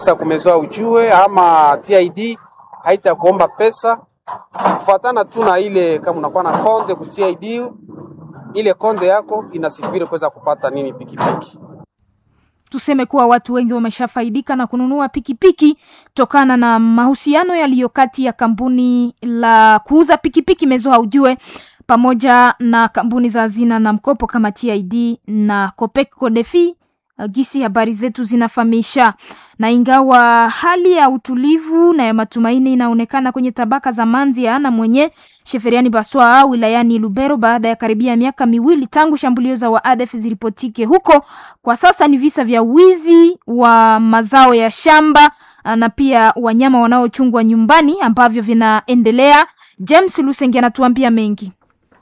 Sasa kumezoa ujue ama TID haitakuomba pesa kufuatana tu na ile, kama unakuwa na konde ku TID, ile konde yako inasifiri kuweza kupata nini pikipiki. Tuseme kuwa watu wengi wameshafaidika na kununua pikipiki tokana na mahusiano yaliyo kati ya kampuni la kuuza pikipiki Mezo Haujue pamoja na kampuni za hazina na mkopo kama TID na Copec Codefi. Gisi habari zetu zinafahamisha. Na ingawa hali ya utulivu na ya matumaini inaonekana kwenye tabaka za Manzia na mwenye Sheferiani Baswa wilayani Lubero baada ya karibia miaka miwili tangu shambulio za waadef zilipotike huko, kwa sasa ni visa vya wizi wa mazao ya shamba na pia wanyama wanaochungwa nyumbani ambavyo vinaendelea. James Lusenge anatuambia mengi.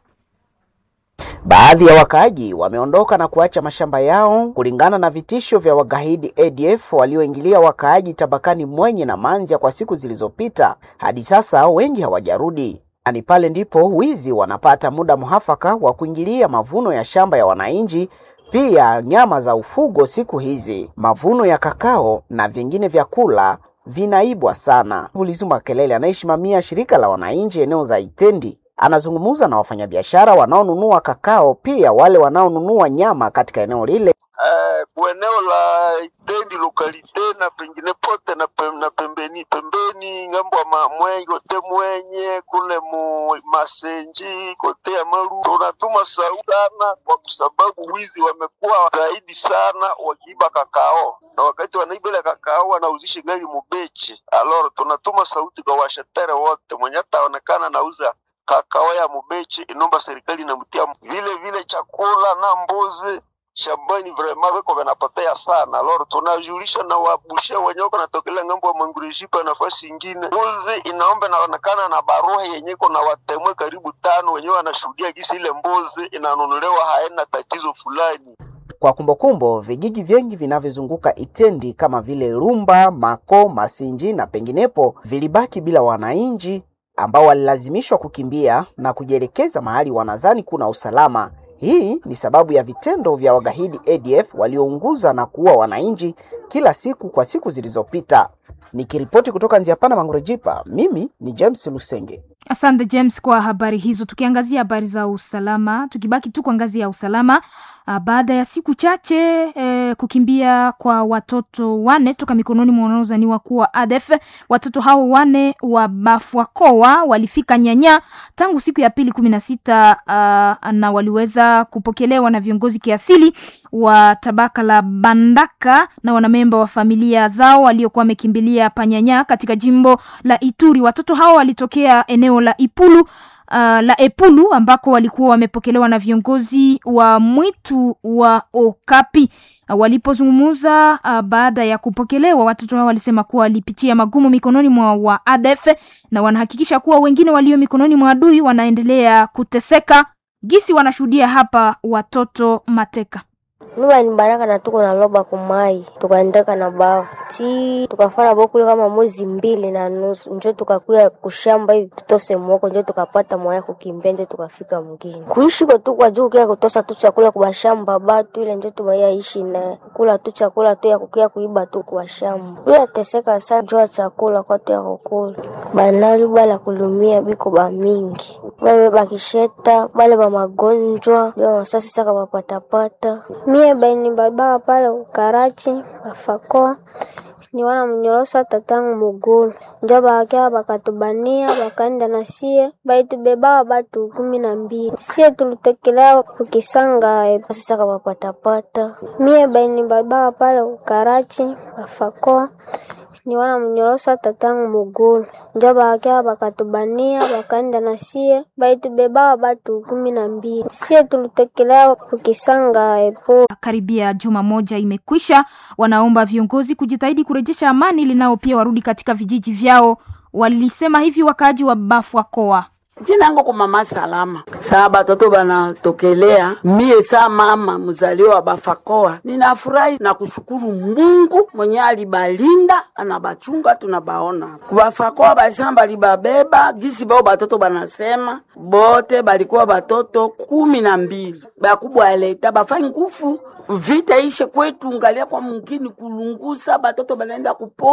Baadhi ya wakaaji wameondoka na kuacha mashamba yao kulingana na vitisho vya wagaidi ADF walioingilia wakaaji tabakani Mwenye na Manzia kwa siku zilizopita. Hadi sasa wengi hawajarudi. Ni pale ndipo wizi wanapata muda muhafaka wa kuingilia mavuno ya shamba ya wananchi, pia nyama za ufugo. Siku hizi mavuno ya kakao na vingine vyakula vinaibwa sana. Ulizuma Kelele anayesimamia shirika la wananchi eneo za Itendi anazungumza na wafanyabiashara wanaonunua kakao pia wale wanaonunua nyama katika eneo lile. Uh, eneo la Itendi lokalite na pengine pote na, pem, na pembeni pembeni ngambo ya mwenye kote mwenye kule mu masenji kote ya maru tunatuma sauti sana, kwa sababu wizi wamekuwa zaidi sana wakiiba kakao, na wakati wanaiba ile kakao wanauzisha gari mubechi. Aloro tunatuma sauti kwa washatere wote mwenye ataonekana nauza kakao ya mubechi, inomba serikali inamtia vile vile chakula na mbuzi shambani vrema veko vanapotea sana. Loro tunajulisha na wabushia wenye wako natokelea ngambo wa mangurishipa nafasi ingine, mbuzi inaomba inaonekana na baruha yenye iko na watemwe karibu tano, wenyewe wanashuhudia gisi ile mbuzi inanunuliwa haina tatizo fulani. Kwa kumbukumbu, vijiji vingi vinavyozunguka Itendi kama vile Rumba, Mako, Masinji na penginepo vilibaki bila wananchi ambao walilazimishwa kukimbia na kujielekeza mahali wanazani kuna usalama. Hii ni sababu ya vitendo vya wagaidi ADF waliounguza na kuua wananchi kila siku kwa siku zilizopita. Nikiripoti kutoka Nziapana Mangurejipa, mimi ni James Lusenge. Asante James kwa habari hizo. Tukiangazia habari za usalama, tukibaki tu kwa ngazi ya usalama, baada ya siku chache eh, kukimbia kwa watoto wane toka mikononi mwa wanaozaniwa kuwa ADF. Watoto hao wane wa Bafwakoa walifika Nyanya tangu siku ya pili kumi na sita uh, na waliweza kupokelewa na viongozi kiasili wa tabaka la Bandaka na wanamemba wa familia zao waliokuwa wamekimbilia Panyanya katika jimbo la Ituri. Watoto hao walitokea eneo la Ipulu Uh, la Epulu ambako walikuwa wamepokelewa na viongozi wa mwitu wa Okapi. Uh, walipozungumza uh, baada ya kupokelewa, watoto hao walisema kuwa walipitia magumu mikononi mwa wa ADF na wanahakikisha kuwa wengine walio mikononi mwa adui wanaendelea kuteseka. Gisi wanashuhudia hapa watoto mateka Mimi ni Baraka na tuko na loba kumai tukaendeka na bao chi tukafanya bokule kama mwezi mbili na nusu njo tukakuya kushamba hivi tutose mwoko njo tukapata mwaya kukimbia njo tukafika mgini kuishi kwa tu kwa juu kia kutosa tu chakula kwa shamba batu ile njo tumaya ishi na kula tu chakula tu ya kukia kuiba tu kwa shamba bila teseka sana jua chakula kwa tu ya kukula banali bala kulumia biko ba mingi bale bakisheta bale ba magonjwa bale masasi saka bapatapata mie baini baba pale ukarachi bafakoa niwana mnyorosa tatangu mugulu njo bakia bakatubania bakaenda na sie baitubebaa batu kumi na mbili sie tulitekelea kukisanga saka bapatapata mie baini baba pale ukarachi bafakoa niwana mnyorosa tatangu mugulu njo bakia bakatubania bakaenda na sie baitubebaa batu kumi na mbili sie tulitekelea kukisanga epo karibia juma moja imekwisha. Wanaomba viongozi kujitahidi kurejesha amani ili nao pia warudi katika vijiji vyao. Walisema hivi wakaaji wa Bafwakoa. Jina yangu kwa mama Salama. Saa batoto banatokelea mie saa mama mzaliwa wa Bafakoa, ninafurahi na kushukuru Mungu mwenye alibalinda anabachunga, tunabaona kubafakoa basema balibabeba gisi bao batoto banasema bote balikuwa batoto kumi na mbili bakubwa aleta bafai ngufu vita ishe kwetu, ngalia kwa mungini kulungusa batoto banaenda kupo